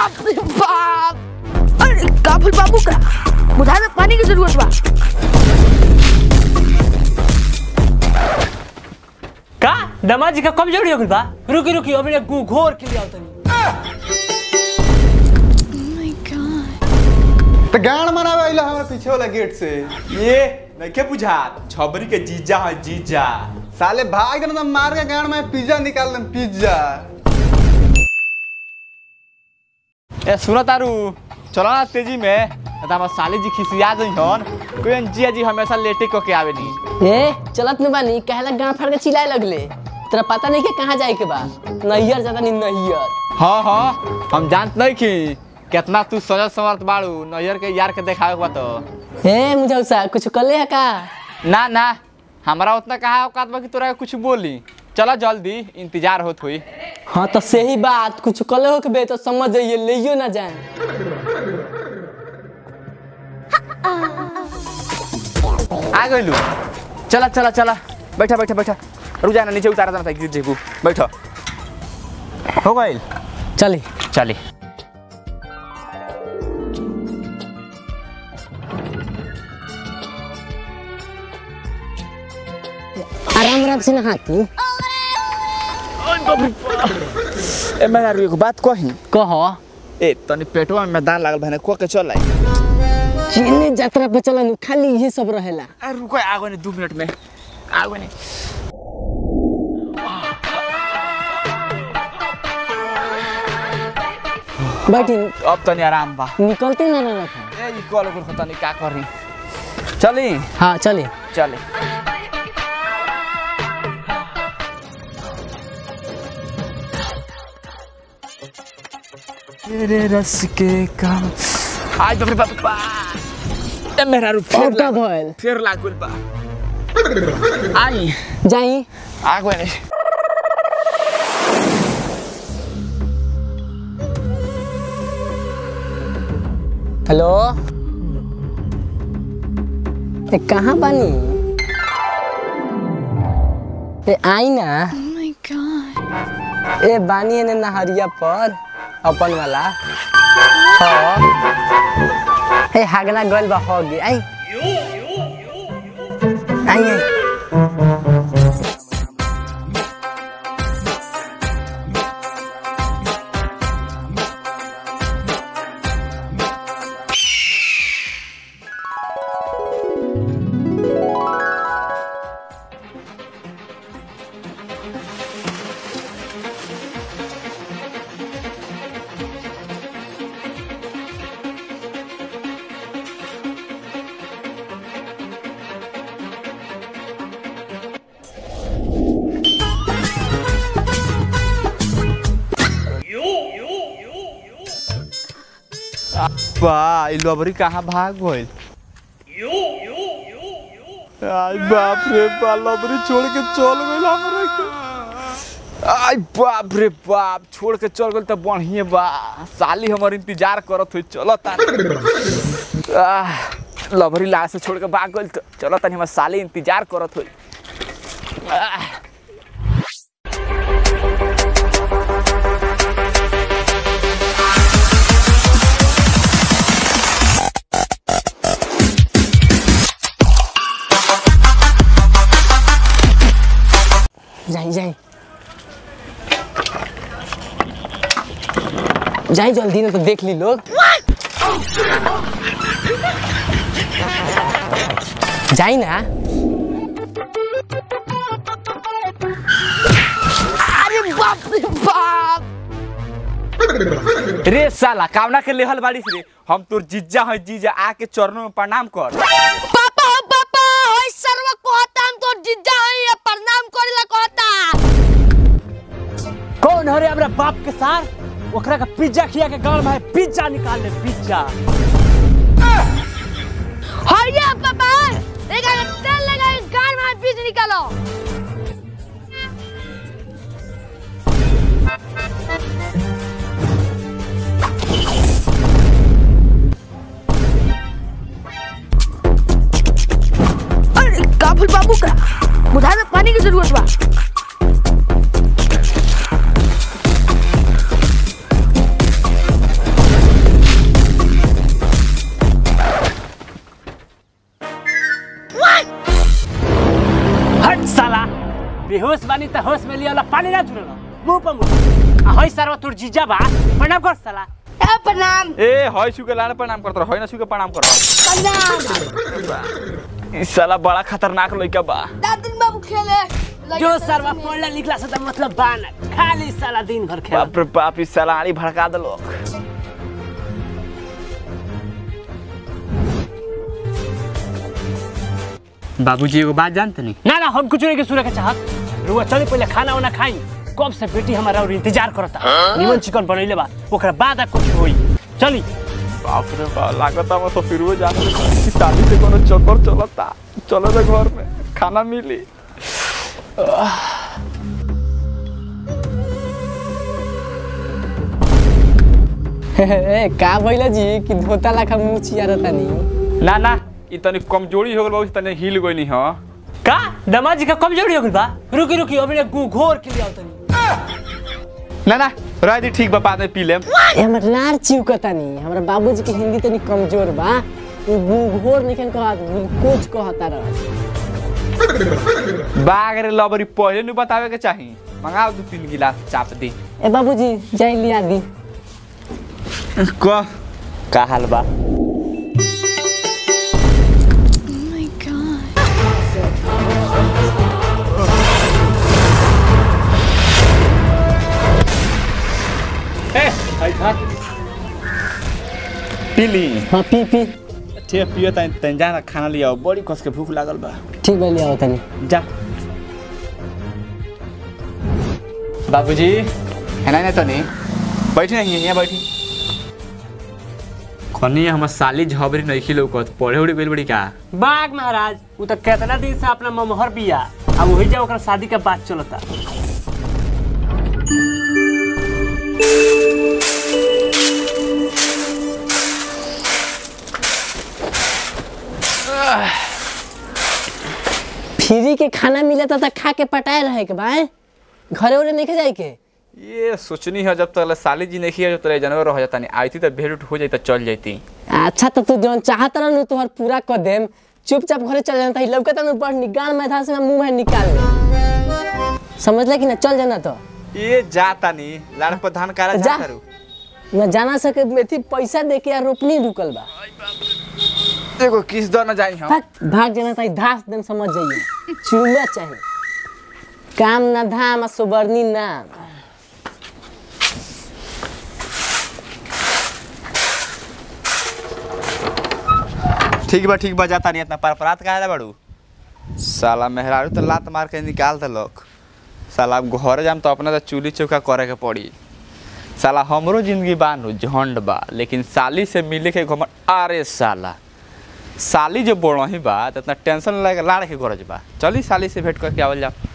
बाप रे बाप अरे काफिल बाबू का बुझा में पानी की जरूरत बा का दमाजी का कमजोरी हो गइल बा रुकी रुकी अभी गु घोर के लिए आओ तनी तो गान मनावे आइला हमारे पीछे वाला गेट से ये नइखे बुझात छबरी के जीजा है जीजा साले भाग देना मार के गान में पिज्जा निकाल दम पिज्जा ए सुनो तारू चलो ना तेजी में न त हमर साली जी खिसिया जइहन कोई जिया जी हमेशा लेटे क के आवे नी ए चलत न बानी कहला गांव फाड़ के चिल्लाए लगले तेरा पता नहीं कि कहाँ जाए के बा नैयर ज्यादा नहीं नैयर हाँ हाँ हम जानत नहीं कि कितना तू सजल समर्थ बाड़ू नैयर के यार के देखावे के बा तो ए मुझौसा कुछ कले है का ना ना हमारा उतना कहा औकात बा कि तोरा के कुछ बोली चला जल्दी इंतजार होत हुई हाँ तो सही बात कुछ कले हो के बे तो समझ जाइए लेइयो ना जाए आ गइलू चला चला चला बैठा बैठा बैठा रुक जाना नीचे उतारा देना था गिर जेबू बैठो हो गइल चली चली आराम आराम से नहाती ए मैं यार एगो बात कही कह ए तनी पेटवा में दान लागल भने को के चल आई चीनी यात्रा पे चलन खाली ये सब रहेला आ रुको आगो ने 2 मिनट में आगो ने बैठी अब तनी आराम बा निकलते ना ना रखा ए ई कॉल को तनी का करी चली हाँ चले चले तेरे रस के काम आज बाप रे बाप बा ए मेरा रू फिर और का लाग भइल फिर लागल बा आई जाई आगो ने हेलो ए कहाँ बानी ए आई ना ए बानी एने नहरिया पर अपन वाला हाँ ए हागना गइल बा हो गे आई आई आई बा ई लबरी कहाँ भाग गइल आई बाप रे बा लबरी छोड़ के चल गइल हमरा के आई बाप रे बाप छोड़ के चल गइल त बढ़िए बा साली हमर इंतजार करत हुई चलो तानी आह, लबरी ला से छोड़ के भाग गइल त चलो तनी हमर साली इंतजार करत हुई आह, जाई जाई जाई जल्दी ना तो देख ली लोग जाई ना अरे बाप रे बाप रे साला कामना के लेहल बाड़ीस रे हम तोर जीजा है जीजा आके चरणों में प्रणाम कर पापा हो पापा होय सर्व कहता हम तो जिज्जा है ये प्रणाम करेला कहता कौन हरे हमरा बाप के सार ओकरा का पिज्जा खिया के गांव में पिज्जा निकाल ले पिज्जा हरिया पापा एक अगर तेल लगा के गान में बीज निकालो अरे काफिल बाबू का बुझा में पानी की जरूरत बा बानी त होश में लिया पानी ना जुड़ल मुंह पर मुंह आ हई सरवा तोर जीजा बा प्रणाम कर साला ए प्रणाम ए हय सुके लाने प्रणाम करत रह हय ना सुके प्रणाम कर प्रणाम ई साला बड़ा खतरनाक लइका बा दादिन बाबू खेले जो सरवा पढ़ला लिखला से त मतलब बाना खाली साला दिन भर खेल बाप रे बाप ई साला आड़ी भड़का देलो बाबूजी एगो बात जानते नहीं ना ना हम कुछ नहीं के सुने के चाहत रुआ चले पहले खाना वाना खाई कब से बेटी हमारा और इंतजार करता निमन चिकन बनैले बा ओकरा बाद आ कुछ होई चली बाप रे बाप लागत हम तो फिर वो जाने कि शादी से कोनो चक्कर चलता चलो जा घर में खाना मिली ए का भइला जी कि धोता लाखा मुंह चियारता नहीं ना ना ई तनी कमजोरी हो गल बहुत तनी हिल गइनी ह का दमाद जी का कमजोरी हो गइल बा रुकी रुकी अभी ने गु घोर के लिया तनी ना ना रह दी ठीक बा बाद में पी लेम ए हमर लार चिउकता नहीं हमरा बाबूजी के हिंदी तनी कमजोर बा उ घोर निकन कहत कोच कहता रह बाग रे लबरी पहले नु बतावे के चाही मंगाओ दू तीन गिलास चाप दी ए बाबूजी जाई लिया दी क का हाल बा ए आई था पी ली हां पी पी ठीक पियो तनी तनी जाना खाना लिया बड़ी कस के भूख लागल बा ठीक बा लिया तनी जा बाबूजी है ना तो नहीं बैठी नहीं यहाँ बैठी कनी हमर साली झबरी नहीं खिलो कत पढ़े उड़ी गइल बड़ी का बाग महाराज उ त केतना दिन से अपना ममहर बिया आ वही जा ओकरा शादी का बात चलता फ्री के खाना मिलता त खा के पटाए रहे के बा हैं? घरे उरे नहीं के जाए के ये सोचनी है जब तक साली जी नहीं है जब तक जानवर रह जाता नहीं आई थी तो भेड़ उठ हो जाती तो चल जाती अच्छा तो तू जौन चाहत रह तोहर पूरा कर देम चुपचाप घरे चल जाता ही लौकता न बड़ निगाल मैदान से मुंह में निकाल ले समझ ले कि ना चल जाना तो ये जाता नहीं लाड़ पर धान काला जा। जा करू न जाना सके मेथी पैसा दे के आ रोपनी रुकल बा एगो किस दो न जाई हम भाग भाग जाना ताई धास देम समझ जाइए चुमा चाहे काम ना धाम आ सुबरनी नाम ठीक बा ठीक बा जाता नहीं इतना परपरात का है बड़ू साला मेहरारू तो लात मार के निकाल देलक साला अब घर जाम तो अपना तो चूल्ही चौका करे के पड़ी साला हमरो जिंदगी बानू झंड बा लेकिन साली से मिले के घमंड अरे साला साली जो बोड़ही बा तो इतना टेंशन लगे लाड़ के गरज बा चली साली से भेंट करके आवल जाओ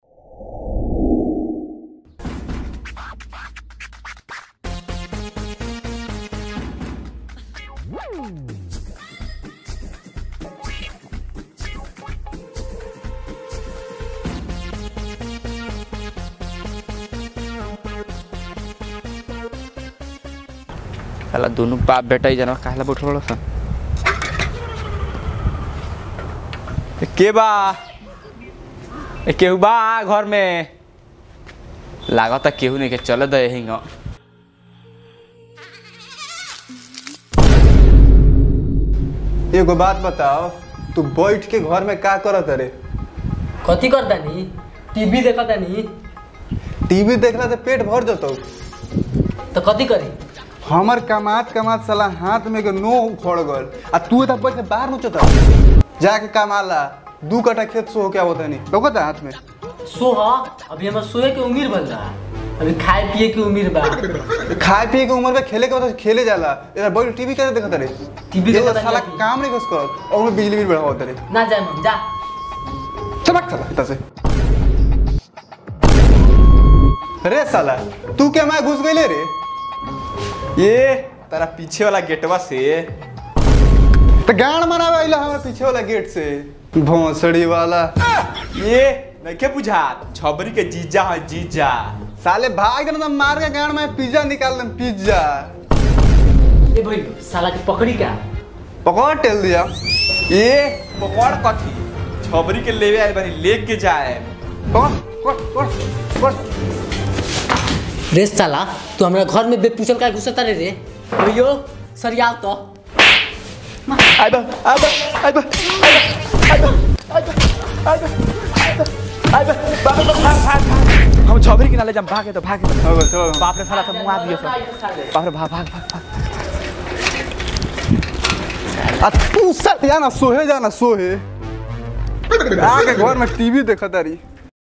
साला दोनों बाप बेटा ही जानवर काहेला बैठल बड़ो सन ए, के बा ए, केहू बा घर में लागत केहू नहीं के चले दे हिंग एगो बात बताओ तू बैठ के घर में का करत रे कथी करता नी टीवी देखता नी टीवी देखला से पेट भर जतो तो कथी करी हमर कमात कमात साला हाथ में के नो उखड़ गल आ तू एता बैठ के बाहर नोचता जाके कमाला दू कटा खेत सो क्या होता नहीं लौकता हाथ में सोहा अभी हमार सोए के उम्र बन रहा अभी खाए पिए के उम्र बा खाए पिए के उम्र में खेले के वजह से खेले जाला इधर बैठ टीवी कैसे देखत रे टीवी ये देखता साला नहीं। काम नहीं कुछ करत और उनमें बिजली बिल बढ़ावत रे ना जाए हम जा चमक साला इतना से रे साला तू क्या मैं घुस गई रे ये तारा पीछे वाला गेटवा से तो गान मनावे आइला हमारे पीछे वाला गेट से भोसड़ी वाला ये नहीं के बुझात छबरी के जीजा है जीजा साले भाग ना मार के गान में पिज्जा निकाल दम पिज्जा ए भाई साला के पकड़ी का पकड़ टेल दिया ये पकड़ कथी छबरी के लेवे आए बानी लेके जाए पकड़ पढ़ पढ़ पढ़ रे साला तू हमरा घर में बेपूछल का घुसता रे रे भैयो सरियाव तो आइबा आइबा आइबा आइबा आइबा आइबा आइबा आइबा भाग भाग भाग भाग हम छबरी के नाले जम भागे तो भागे तो चलो चलो बाप रे साला सब मुआ दिए सब बाप रे भाग भाग भाग आ तू सट जा ना सोहे जा ना सोहे आके घर में टीवी देखा तारी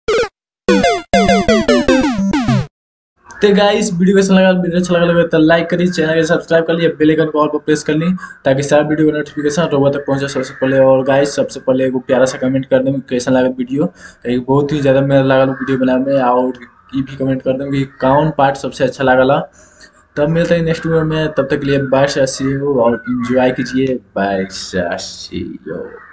तो गाइस वीडियो कैसा लगा वीडियो अच्छा लगा तो लाइक करिए चैनल के सब्सक्राइब कर लिए बेल आइकन को ऑल पर प्रेस कर ली ताकि सारा वीडियो का नोटिफिकेशन रोबो तक पहुंचे सबसे पहले और गाइस सबसे पहले एगो प्यारा सा कमेंट कर दें कैसा लगा वीडियो एक बहुत ही ज़्यादा मेरा लगा वीडियो बनाने में और ये भी कमेंट कर दें कि कौन पार्ट सबसे अच्छा लगा तब मिलते हैं नेक्स्ट वीडियो में तब तक के लिए बाय सी और इंजॉय कीजिए बाय सी